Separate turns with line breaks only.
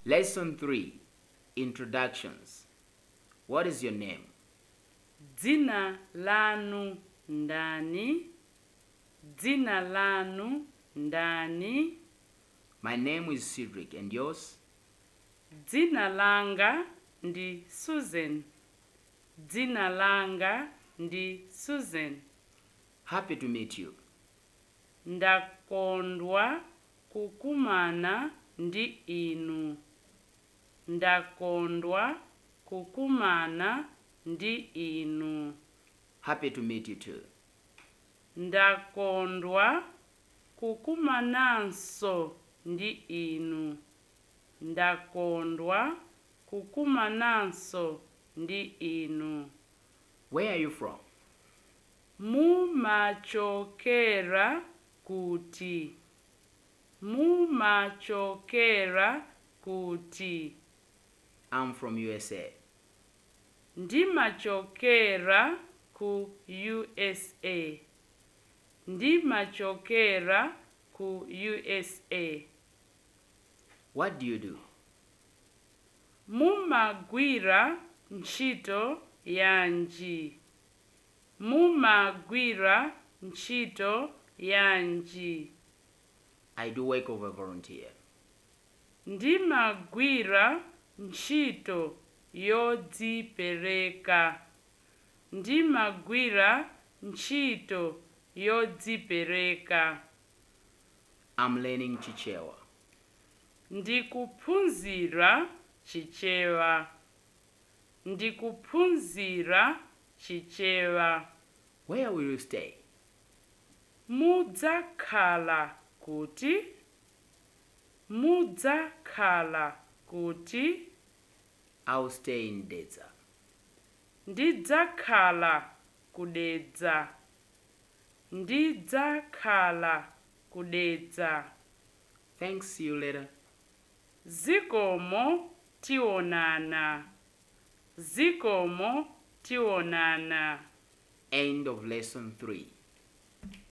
Lesson 3 Introductions. What is your name?
dzina lanu ndani dzina lanu ndani
My name is Cedric, and yours?
dzina langa ndi susan dzina langa ndi susan
Happy to meet you.
ndakondwa kukumana ndi inu ndakondwa kukumana ndi inu
Happy to meet you too.
ndakondwa kukumananso ndi inu ndakondwa kukumananso ndi inu
Where are you from?
mumachokera kuti mumachokera kuti
I'm from USA.
ndimachokera ku usa ndimachokera ku usa
What do you do?
mumagwira ntchito yanji mumagwira ntchito yanji
I do work of a volunteer.
ndimagwira ntchito yodzipereka ndimagwira ntchito yodzipereka
I'm learning Chichewa.
ndikuphunzira chichewa ndikuphunzira chichewa
Where will you stay?
mudzakhala kuti mudzakhala kuti
I'll stay in Dedza.
ndidzakhala kudedza ndidzakhala kudedza
Thanks, see you later.
zikomo tionana zikomo tionana
End of lesson 3.